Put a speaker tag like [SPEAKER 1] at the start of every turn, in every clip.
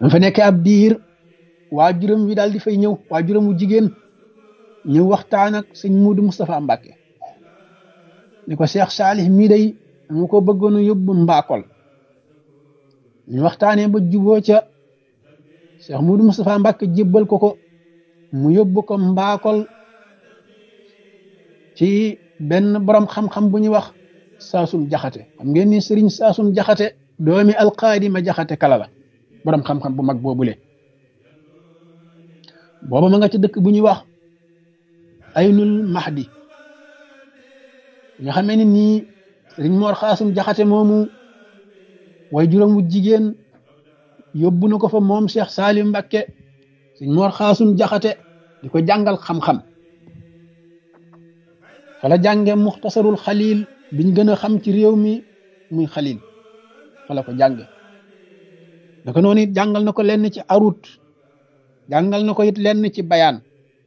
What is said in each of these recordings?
[SPEAKER 1] dama fa nekkee ab diir waajuram wi daal di fay ñëw waajuram wu jigéen ñëw waxtaan ak sëñ Muudu Moustapha Mbàkke ni ko Cheikh Saalih mii day dama ko bëggoon a yóbbu mbaakol ñu waxtaanee ba juboo ca Cheikh Muudu Moustapha Mbàkke jébbal ko ko mu yóbbu ko mbaakol ci benn borom xam-xam bu ñuy wax saasum jaxate xam ngeen ni sëriñ saasum jaxate doomi alqaadi ma jaxate kala la borom xam-xam bu mag boobule booba ma nga ci dëkk bu ñuy wax aynul mahdi nga xamee ni nii sëriñ moor xaasum jaxate moomu way juróom wu jigéen yóbbu na ko fa moom Cheikh Salim Mbakke sëriñ moor xaasum jaxate di ko jàngal xam-xam fala jànge muxtasarul xalil biñ gën a xam ci réew mi muy xalil fala ko jànge naka noonu it jàngal na ko lenn ci arut jàngal na ko it lenn ci bayaan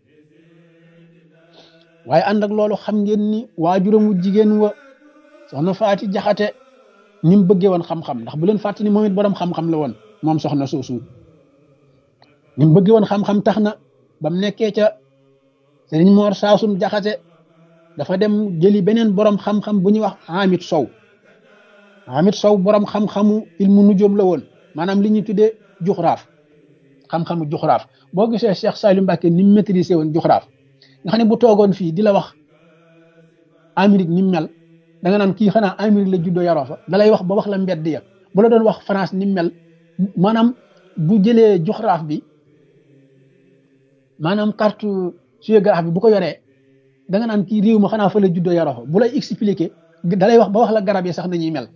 [SPEAKER 1] waaye ànd ak loolu xam ngeen ni waajuram wu jigéen wa soxna faati jaxate ni mu bëggee woon xam-xam ndax bu leen fàtte ni moom it borom xam-xam la woon moom soxna soosu ni mu bëggee woon xam-xam tax na ba mu nekkee ca sëriñ moor saasum jaxate dafa dem jëli beneen borom xam-xam bu ñuy wax Hamid Sow Hamid Sow borom xam-xamu ilmu nujoom la woon maanaam li ñuy tuddee juxraaf xam-xamu juxraaf boo gisee Cheikh Salim Mbacke ni mu maîtrisé woon juxraaf nga xam ne bu toogoon fii di la wax Amérique ni mu mel da nga naan kii xanaa Amérique la juddoo yaroo fa da lay wax ba wax la mbedd ya bu la doon wax France ni mu mel maanaam bu jëlee juxraaf bi maanaam carte géographie bi bu ko yoree. da nga naan kii réew ma xanaa fa la juddoo yaroo fa bu lay expliquer da lay wax ba wax la garab yi sax nañuy mel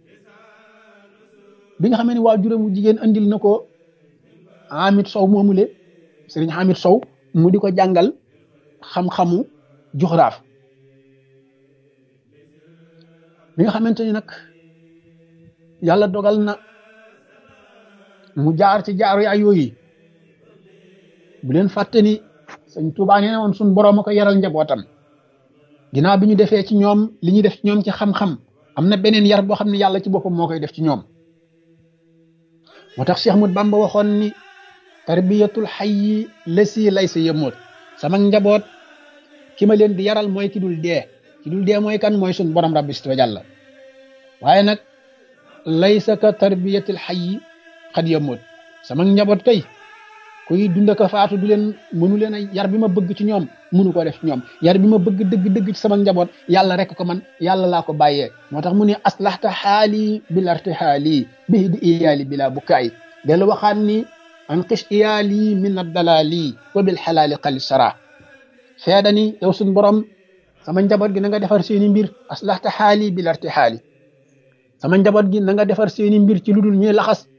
[SPEAKER 1] bi nga xamee ne waajuram mu jigéen andil na ko Hamid Sow moomule sëriñ Hamid Sow mu di ko jàngal xam-xamu juxraaf bi nga xamante ni nag yàlla dogal na mu jaar ci jaaru yaay yooyu bu leen fàtte ni sëñ Tuubaa nee na woon suñ boroom a ko yaral njabootam ginnaaw bi ñu defee ci ñoom li ñuy def ci ñoom ci xam-xam am na beneen yar boo xam ne yàlla ci boppam moo koy def ci ñoom moo tax Cheikh Ahmad Bamba waxoon ni tarbiyatul hayyi lasi laysa yamut sama njaboot ki ma leen di yaral mooy ki dul dee ki dul dee mooy kan mooy suñ borom rabbi wa jàlla waaye nag laysa ka tarbiyatul hayyi xad yamut sama njaboot kay kuy dund ko faatu du leen mënu leen a yar bi ma bëgg ci ñoom mënu ko def ci ñoom yar bi ma bëgg dëgg dëgg ci sama njaboot yàlla rek ko man yàlla laa ko bàyyee moo tax mu ne aslahta xaali bil irtihaali bihi di iyaali bila bukaay dellu waxaat ni an qis iyaali min addalaali wa bil xalaali xali sara feeda ni yow suñ borom sama njaboot gi na nga defar seeni mbir aslahta xaali bil irtihaali sama njaboot gi na nga defar seeni mbir ci lu dul ñuy laxas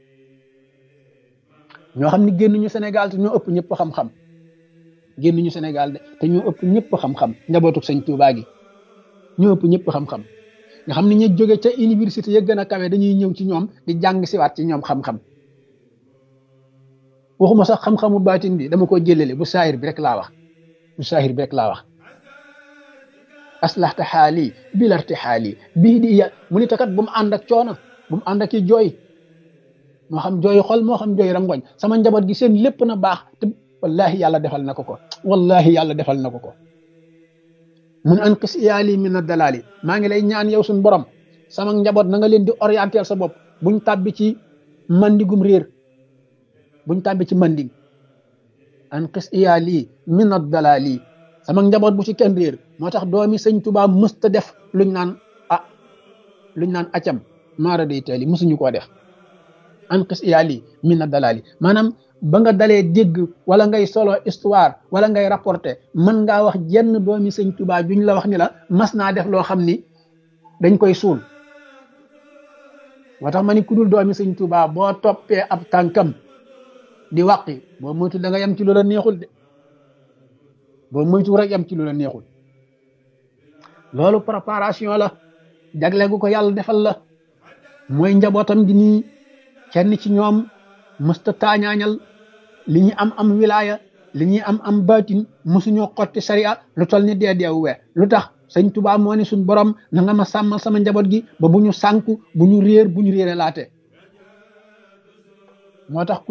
[SPEAKER 1] ñoo xam ne génnuñu Sénégal te ñoo ëpp ñëpp xam-xam génnuñu Sénégal de te ñoo ëpp ñëpp xam-xam njabootu sëñ Tuubaa gi ñoo ëpp ñëpp xam-xam nga xam ne ñu jóge ca université ya gën a kawe dañuy ñëw ci ñoom di jàng siwaat ci ñoom xam-xam waxuma sax xam-xamu baatin bi dama ko jëlale bu saahir bi rek laa wax bu saahir bi rek laa wax aslahta xaali bilarti xaali bii di ya mu ni takat bu mu ànd ak coono bu mu ànd ak i jooy moo xam jooy xol moo xam jooy rangoñ sama njaboot gi seen lépp na baax te wallahi yàlla defal na ko ko wallahi yàlla defal na ko ko mun an qis iyaali min a dalaali maa ngi lay ñaan yow suñ borom sama njaboot na nga leen di orienter sa bopp buñ tàbbi ci mandigum réer buñ tàbbi ci mandig an qis iyaali min a dalaali sama njaboot bu ci kenn réer moo tax doomi sëñ Tuubaa mësta def luñ naan ah luñ naan acam maara day teeli mësuñu koo def an qis iyaali min a dalaali maanaam ba nga dalee dégg wala ngay solo histoire wala ngay rapporter mën ngaa wax jenn doomi sëñ Tuubaa juñ la wax ni la mas naa def loo xam ni dañ koy suul moo tax ma ni ku dul doomi sëñ Tuubaa boo toppee ab tànkam di wàqi boo moytu da nga yem ci lu la neexul de boo moytu rek yem ci lu la neexul loolu préparation la jagle gu ko yàlla defal la mooy njabootam gi nii kenn ci ñoom mësta taañaañal li ñuy am am wilaya li ñuy am am baatin mësuñoo xotti sariya lu tol ni dee deewu we lu tax sëñ Tuubaa moo ne suñ borom na nga ma sàmmal sama njaboot gi ba bu ñu sànku bu ñu réer bu ñu réere laate moo tax